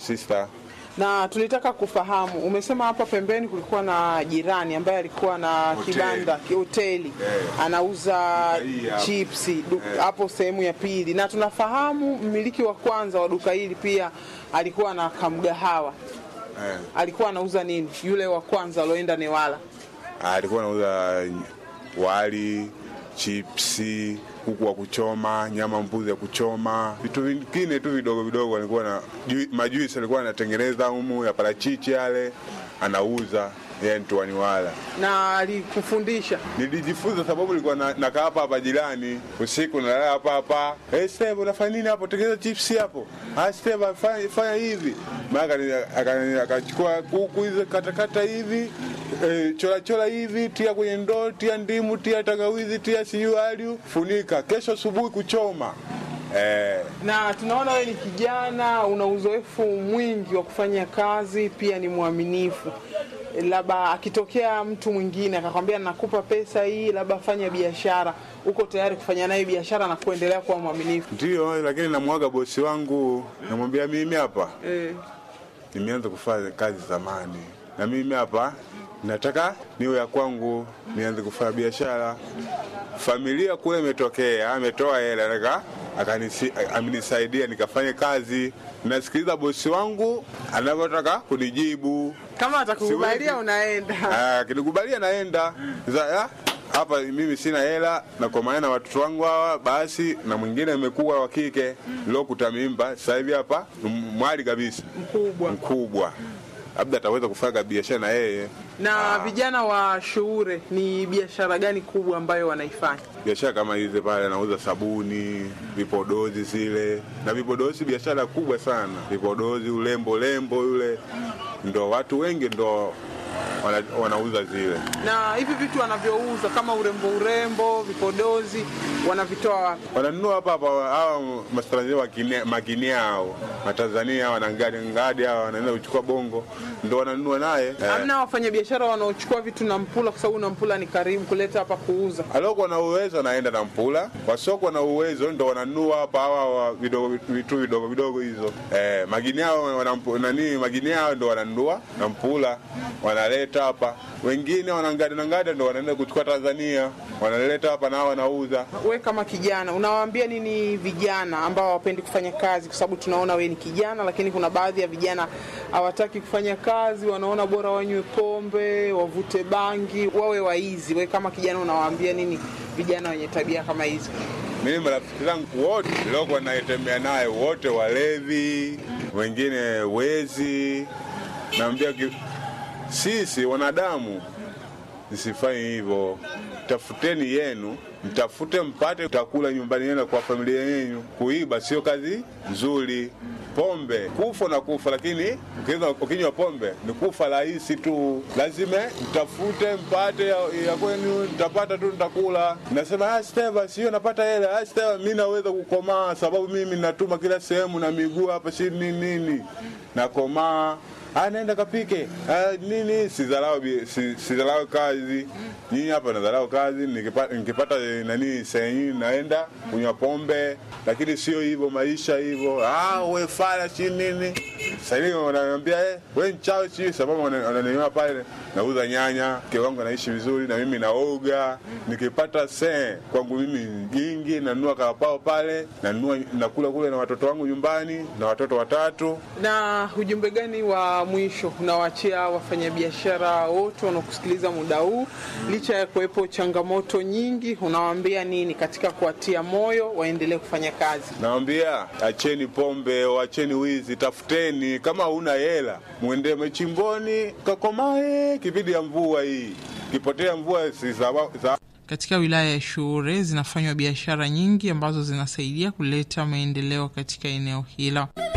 sister. Na tulitaka kufahamu, umesema hapa pembeni kulikuwa na jirani ambaye alikuwa na Hoteli. kibanda hoteli Eh. anauza Duka hii hapa. chipsi du- Eh. hapo sehemu ya pili, na tunafahamu mmiliki wa kwanza wa duka hili pia alikuwa na kamgahawa. Eh. Alikuwa anauza nini yule wa kwanza alioenda Newala? alikuwa anauza wali, chipsi, kuku wa kuchoma, nyama mbuzi ya kuchoma, vitu vingine tu vidogo vidogo. Alikuwa na ju- majuisi alikuwa anatengeneza humu ya parachichi yale anauza yeye mtuani wala. na alikufundisha Nilijifunza sababu nilikuwa na- nakaa hapa hapa jirani, usiku nalala hapa hapa. Hey, Steve unafanya nini hapo? Tengeneza chipsi hapo. Ah, Steve fanya, fanya hivi. Maana akani- akani- akachukua kuku hizo katakata hivi eh, chora chora hivi, tia kwenye ndoo, tia ndimu, tia tangawizi, tia siyu aliu, funika. Kesho asubuhi kuchoma. Eh, na tunaona wewe ni kijana, una uzoefu mwingi wa kufanya kazi, pia ni mwaminifu. Labda akitokea mtu mwingine akakwambia nakupa pesa hii, labda fanya biashara, uko tayari kufanya naye biashara na kuendelea kuwa mwaminifu? ndio, lakini namwaga bosi wangu, namwambia mimi hapa Eh, nimeanza kufanya kazi zamani, na mimi hapa nataka niwe ya kwangu, nianze kufanya biashara. Familia kule imetokea, ametoa hela nataka akanisi- amenisaidia nikafanye kazi. Nasikiliza bosi wangu anavyotaka kunijibu, kama atakukubalia Siwezi. unaenda. Ah, akinikubalia naenda Sasa, ah, hapa mimi sina hela na kwa maana watoto wangu hawa basi, na mwingine amekuwa wa kike lokuta mimba, sasa hivi hapa ni mwali kabisa Mkubwa. mkubwa, labda ataweza kufanya biashara na yeye. Na vijana wa Shuure ni biashara gani kubwa ambayo wanaifanya? Biashara kama hizi pale, anauza sabuni, vipodozi zile na vipodozi, biashara kubwa sana. Vipodozi, ulembo lembo yule, ndo watu wengi ndo wana, wanauza zile. Na hivi vitu wanavyouza kama urembo, urembo, vipodozi wanavitoa wapi? wananunua hapa hapa hawa matanzania wakine- makini hao matanzania hawa na ngadi ngadi hawa wanaenda kuchukua bongo ndo wananunua naye eh. Hamna wafanyabiashara wanaochukua vitu na Mpula kwa sababu na Mpula ni karibu kuleta hapa kuuza. aliokuwa na uwezo anaenda na mpula wasiokuwa na uwezo ndo wananunua hapa hawa wa vidogo vitu vidogo vidogo hizo eh, magini hao wanampu- nani magini hao ndo wananunua na mpula wanaleta hapa wengine wanangadi na ngadi ndo wanaenda kuchukua Tanzania wanaleta hapa na hao wanauza We kama kijana unawaambia nini vijana ambao hawapendi kufanya kazi? Kwa sababu tunaona we ni kijana, lakini kuna baadhi ya vijana hawataki kufanya kazi, wanaona bora wanywe pombe, wavute bangi, wawe waizi. We kama kijana unawaambia nini vijana wenye tabia kama hizi? Mimi marafiki zangu wote niliokuwa naitembea naye wote walevi, wengine wezi. Naambia ki- sisi wanadamu msifanye hivyo, tafuteni yenu, mtafute mpate utakula nyumbani yenu kwa familia yenu. Kuiba sio kazi nzuri. Pombe kufa na kufa, lakini ukinywa- ukinywa pombe ni kufa rahisi tu. Lazima mtafute mpate ya, ya kwenu, nitapata tu nitakula. Nasema ah, Steva, sio napata hela. Ah, Steva, mimi naweza kukomaa sababu mimi natuma kila sehemu na miguu hapa si nini nini, nakomaa Ah, naenda kapike ah, nini sidharau bi- si- sidharau kazi nyinyi hapa nadharau kazi nikipata, nikipata eh, nani sehemu naenda kunywa pombe lakini sio hivyo maisha hivyo ah, we fala si nini sahii wananiambia eh, we mchawi si sababu wana- wananiona pale nauza nyanya mke wangu anaishi vizuri na mimi naoga nikipata see kwangu mimi jingi nanunua karapao pale nanunua nakula kule na watoto wangu nyumbani na watoto watatu Na ujumbe gani wa mwisho unawaachia wafanyabiashara wote wanaokusikiliza muda huu, licha ya kuwepo changamoto nyingi, unawaambia nini katika kuwatia moyo waendelee kufanya kazi? Nawambia acheni pombe, acheni wizi, tafuteni. Kama huna hela, mwende machimboni kakomae. Kipindi ya mvua hii, kipotea mvua si sawa sawa. Katika wilaya ya Shuure zinafanywa biashara nyingi ambazo zinasaidia kuleta maendeleo katika eneo hilo.